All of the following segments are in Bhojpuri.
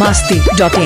masti.in.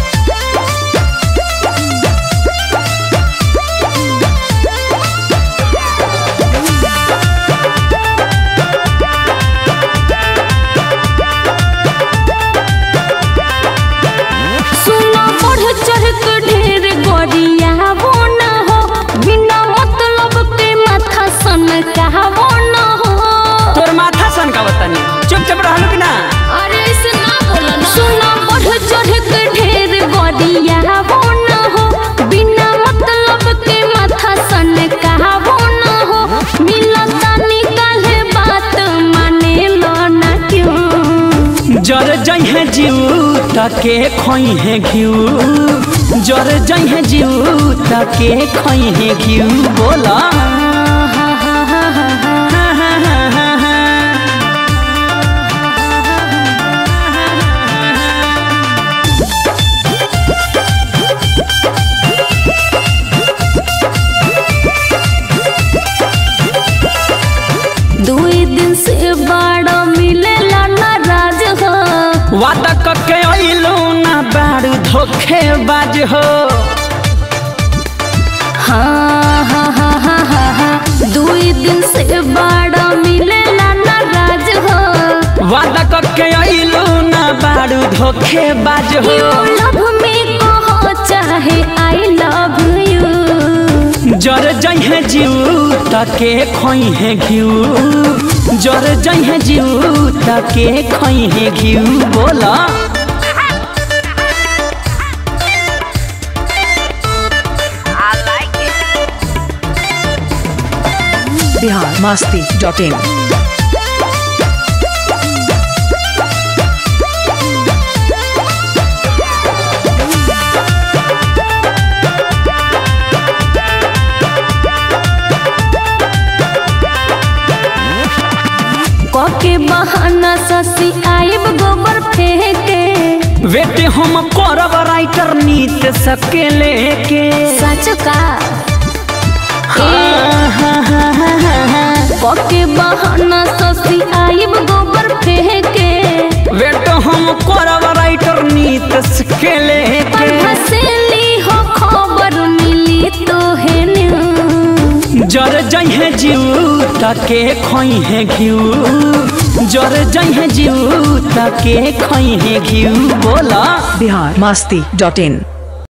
सुना बढ़ चढ़ के ढेर गोरिया वो न हो बिना मतलब के माथा सन कहवो न हो तोर माथा सन का बतानी चुपचाप रहलू कि ना अरे ऐसे ना बोला ना सुना बढ़ चढ़ के ढेर गोरिया वो न हो बिना मतलब के माथा सन कहवो न हो मिलता निकाले बात माने लो ना क्यों जर जइहे जीव तके खोइहे घिउ जर जइहे जीव तके खोइहे घिउ बोला दुई दिन से बड़ा मिलेला नाराज हो वादा कके अइलू ना बारू धोखेबाज हो हाँ हाँ हाँ हाँ हाँ हाँ दुई दिन से बड़ा मिलेला नाराज हो वादा कके अइलू ना बारू धोखेबाज हो यू लव मी कहो चाहे आई लव यू जर जइहे जीव तके खोइहे घिउ जर जइहे जीव तके खोइहे घिउ बोला Bihar masti.in. कके बहाना ससी आइब गोबर फेंके वेटे हम करब राइटर नीत सके लेके सच का कके बहाना ससी आइब गोबर फेंके वेटे हम करब राइटर नीत सके लेके हसेली हो खबर मिली तो है न्यू जर जइहे जीव तके खोइहे घिउ जर जइहे जीव तके खोइहे घिउ बोला Bihar masti.in.